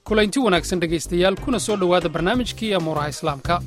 kulaynti wanaagsan dhegaystayaal kuna soo dhowaada barnaamijkii amuuraha islaamka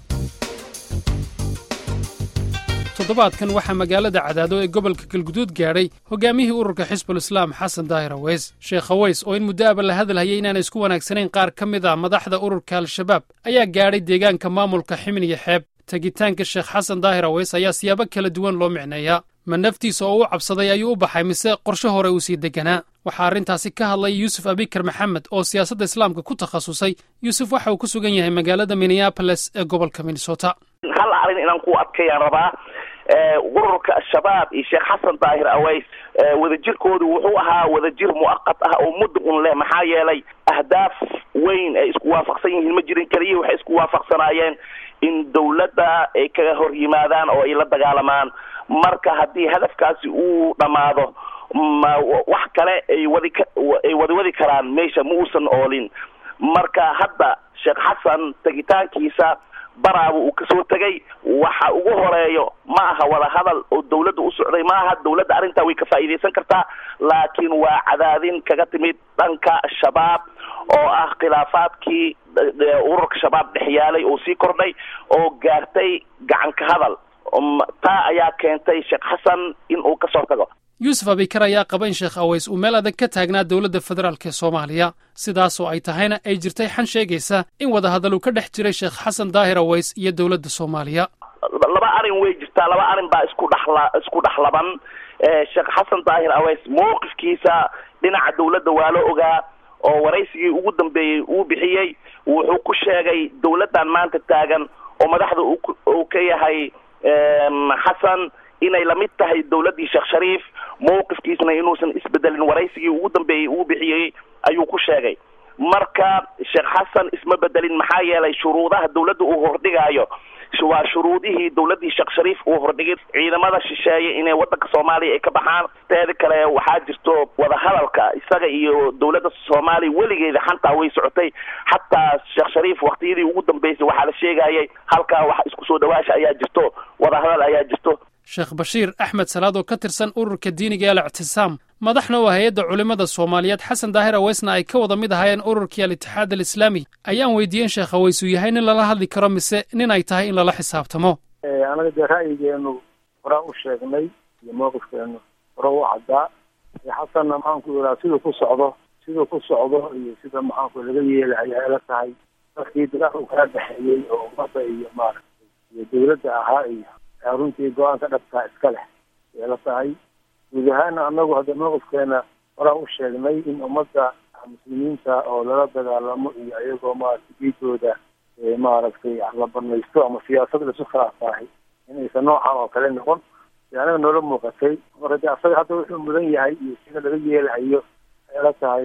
toddobaadkan waxaa magaalada cadaado ee gobolka galguduud gaadhay hogaamiyihii ururka xisbulislaam xasan daahir aweys sheekh aweys oo in muddo aba la hadalhayay inaanay isku wanaagsanayn qaar ka mid a madaxda ururka al-shabaab ayaa gaadhay deegaanka maamulka ximin iyo xeeb tegitaanka sheekh xasan daahir aweys ayaa siyaabo kala duwan loo micneeyaa ma naftiisa oo u cabsaday ayuu u baxay mise qorshe hore uu sii deganaa waxaa arrintaasi ka hadlay yuusuf abikar maxamed oo siyaasadda islaamka ku takhasusay yuusuf waxa uu ku sugan yahay magaalada minneaboles ee gobolka minnesota hal arrin inaan ku adkeeyaan rabaa ururka al-shabaab iyo sheekh xasan daahir aweys wadajirkoodu wuxuu ahaa wadajir mu'aqad ah oo muddo un leh maxaa yeelay ahdaaf weyn ay isku waafaqsan yihiin ma jirin keliya waxay isku waafaqsanaayeen in dawladda ay kaga hor yimaadaan oo ay la dagaalamaan marka haddii hadafkaasi uu dhammaado ma wax kale ay wadi ka ay wadi wadi karaan meesha ma uusan oolin marka hadda sheekh xasan tegitaankiisa baraaba uu kasoo tegay waxa ugu horeeyo ma aha wada hadal oo dawladda u socday ma aha dawladda arrintaa way ka faa'iidaysan kartaa laakiin waa cadaadin kaga timid dhanka shabaab oo ah khilaafaadkii ururka shabaab dhex yaalay oo sii kordhay oo gaartay gacan ka hadal taa ayaa keentay sheekh xasan in uu kasoo tago yuusuf abikar ayaa qaba in sheekh aweys uu meel adag ka taagnaa dowladda federaalk ee soomaaliya sidaasoo ay tahayna ay jirtay xan sheegaysa in wadahadal uu ka dhex jiray sheekh xasan daahir aweys iyo dowladda soomaaliya laba arrin way jirtaa laba arrin baa isku dhexla isku dhexlaban sheekh xasan daahir aweys mowqifkiisa dhinaca dawladda waa la ogaa oo waraysigii ugu dambeeyey uu bixiyey wuxuu ku sheegay dawladdan maanta taagan oo madaxda uu ka yahay xasan inay lamid tahay dawladdii sheekh shariif mowqifkiisna inuusan isbedelin waraysigii ugu dambeeyey uu bixiyey ayuu ku sheegay marka sheekh xasan isma bedelin maxaa yeelay shuruudaha dawladda uu hordhigaayo waa shuruudihii dawladdii sheekh shariif uu hordhigay ciidamada shisheeye inay waddanka soomaaliya ay ka baxaan teeda kale waxaa jirto wadahadalka isaga iyo dawladda soomaaliya weligeeda xantaa way socotay xataa sheekh shariif waktiyadii ugu dambeysay waxaa la sheegayay halkaa wax isku soo dhawaasha ayaa jirto wadahadal ayaa jirto sheekh bashiir axmed salaad oo ka tirsan ururka diiniga ee al-ictisaam madaxna oo hay-adda culimmada soomaaliyeed xasan daahir aweysna ay ka wada mid ahaayeen ururkii al-itixaad alislaami ayaan weydiiyeen sheekh aweys uu yahay nin lala hadli karo mise nin ay tahay in lala xisaabtamo anaga dee ra'yigeenu horaa u sheegnay iyo mowqifkeenu hore u caddaa xasanna maxaanku iraa siduu ku socdo siduu ku socdo iyo sida maxaanku laga yeelahay ay la tahay dadkii dagaal uu kala dhexeeyey oo ummadda iyo maaragtay iyo dawladda ahaa iyo runtii go-aanka dhabtaa iska leh ay la tahay guud ahaana anagu hadda mowqifkeena horaa u sheegnay in ummadda muslimiinta oo lala dagaalamo iyo iyagoo maaragtay diidooda maaragtay la banaysto ama siyaasad laisu khilaafahay inaysan noocan oo kale noqon anaga noola muuqatay marka de asaga hadda wuxuu mudan yahay iyo sida laga yeelahayo ay la tahay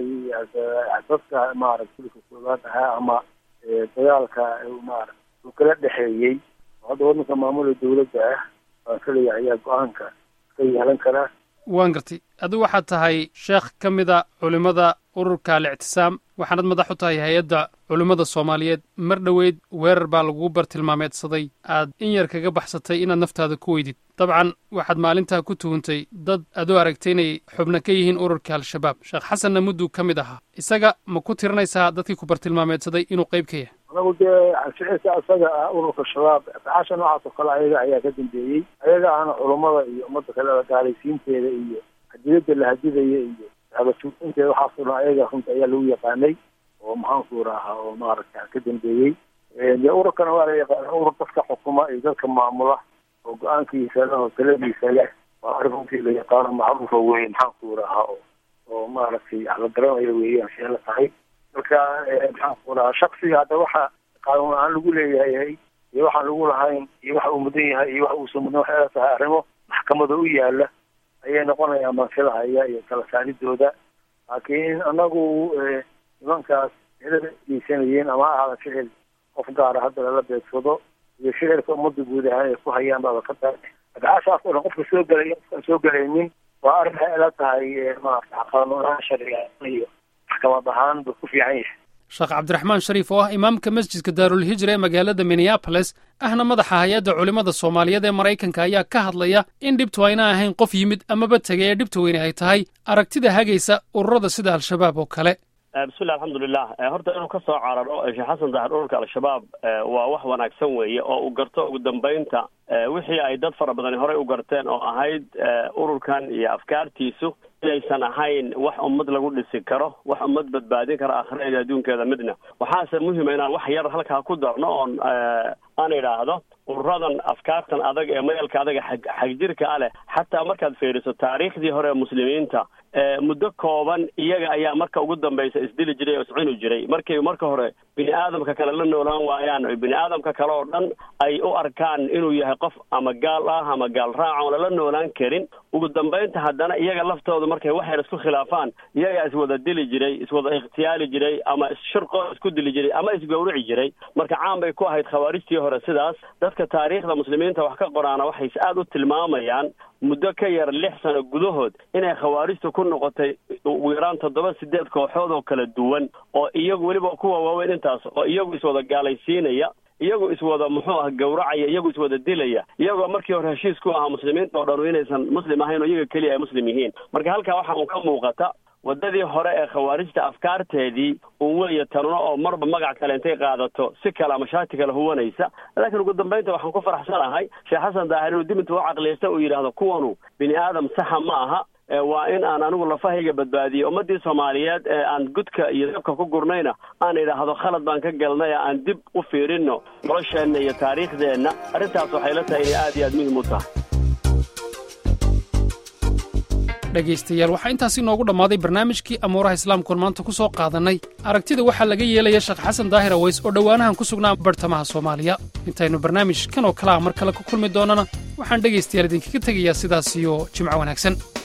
dadka maaragtay ulka koobaad ahaa ama dagaalka maarata uu kala dhexeeyey hadda waddanka maamula dawladda ah waan kaleya ayaa go-aanka ka yeelan karaa waan gartay adigu waxaad tahay sheekh ka mida culimmada ururka al-ictisaam waxaanad madax u tahay hay-adda culimmada soomaaliyeed mar dhoweyd weerar baa lagugu bartilmaameedsaday aad in yar kaga baxsatay inaad naftaada ku weydid dabcan waxaad maalintaa ku tuhuntay dad adoo aragtay inay xubno ka yihiin ururka al-shabaab sheekh xasanna mudduu ka mid ahaa isaga ma ku tirinaysaa dadkii ku bartilmaameedsaday inuu qayb ka yahay anagu dee ficilka isaga ah ururka shabaab afcaasha noocaas oo kale ayaga ayaa ka dambeeyey ayaga ahna culummada iyo ummadda kale gaalaysiinteeda iyo hadiyadda la hadidaya iyo habasuuinteeda waxaasoo dhan ayaga runta ayaa lagu yaqaanay oo maxaanku rahaa oo maaragta ka dambeeyey dee ururkana waa la yaqaana urur dadka xukuma iyo dadka maamula oo go-aankiisa leh oo taladiisa leh waa arrin runtii la yaqaano macruufa weye maxaanku rahaa oo oo maaragtay la garanayo weeyaan see la tahay marka maxaanku rahaa shaksiga hadda waxa qaanuun aan lagu leeyahay iyo waxaan lagu lahayn iyo waxa uu mudan yahay iyo waxa uusan mudan waxay la tahay arrimo maxkamada u yaala ayay noqonayaan mansilahaya iyo kala saaridooda laakiin anagu nimankaas cidada geysanayeen ama ahaada ficil qof gaara hadda lala beegsado iyo ficilka ummadda guud ahaan ay ku hayaan baaba ka tahay adcaashaas oo dhan qofka soo gelay qofkaan soo gelaynin waa arrin waxay la tahay maarata qaanuunaha sharciga iyo maxkamad ahaan buu ku fiican yahay sheekh cabdiraxmaan shariif oo ah imaamka masjidka daarulhijra ee magaalada minneaboles ahna madaxa hay-adda culimmada soomaaliyeed ee maraykanka ayaa ka hadlaya in dhibtu ayna ahayn qof yimid amaba tegay ee dhibta weyne ay tahay aragtida hagaysa ururada sida al-shabaab oo kale bismillah alxamdulilah horta inuu ka soo cararo sheekh xasan daahir ururka al-shabaab waa wax wanaagsan weeye oo uu garto ugu dambeynta wixii ay dad fara badani horey u garteen oo ahayd ururkan iyo afkaartiisu inaysan ahayn wax ummad lagu dhisi karo wax ummad badbaadin kara akhiradeeda adduunkeeda midna waxaase muhima inaan wax yar halkaa ku darno oon aan idhaahdo ururadan afkaartan adag ee mayalka adaga xag xagjirka a leh xataa markaad fiiriso taariikhdii hore ee muslimiinta muddo kooban iyaga ayaa marka ugu dambaysa isdili jiray oo iscuni jiray markay marka hore bini aadamka kale la noolaan waayaan o bini aadamka kale oo dhan ay u arkaan inuu yahay qof ama gaal ah ama gaal raaca oon lala noolaan karin ugu dambaynta haddana iyaga laftooda markay waxyar isku khilaafaan iyagaa iswada dili jiray iswada ikhtiyaali jiray ama isshirqoo isku dili jiray ama isgawrici jiray marka caan bay ku ahayd khawaarijtii hore sidaas dadka taariikhda muslimiinta wax ka qoraana waxay aada u tilmaamayaan muddo ka yar lix sano gudahood inay khawaarijtu ku noqotay ugu yaraan toddoba sideed kooxood oo kala duwan oo iyagu weliba kuwa waaweyn intaas oo iyagu iswada gaalaysiinaya iyagu iswada muxuu ah gawracaya iyagu iswada dilaya iyagoo markii hore heshiis ku ahaa muslimiinta oo dhan inaysan muslim ahayn oo iyaga keliya ay muslim yihiin marka halkaa waxa uu ka muuqata waddadii hore ee khawaarijta afkaarteedii un weeye tanuna oo marba magac kale intay qaadato si kale ama shaati kale huwanaysa laakiin ugu dambaynta waxaan ku faraxsanahay sheekh xasan daahir inuu dib inta u caqliyaysta uu yidhaahdo kuwanu bini aadam saxa ma aha waa in aan anigu lafahayga badbaadiyey ummadii soomaaliyeed ee aan gudka iyo dabka ku gurnayna aan idhaahdo khalad baan ka galnay aan dib u fiirino nolosheenna iyo taariikhdeenna arrintaas waxay la tahay inay aad iyo aad muhim u tahay dhegaystayaal waxaa intaasi inoogu dhammaaday barnaamijkii amuuraha islaamkuon maanta ku soo qaadannay aragtida waxaa laga yeelaya sheekh xasan daahir aways oo dhowaanahan ku sugnaa bartamaha soomaaliya intaynu barnaamij kan oo kalea mar kale ku kulmi doonnana waxaan dhegaystayaal idinkaga tegayaa sidaas iyo jimco wanaagsan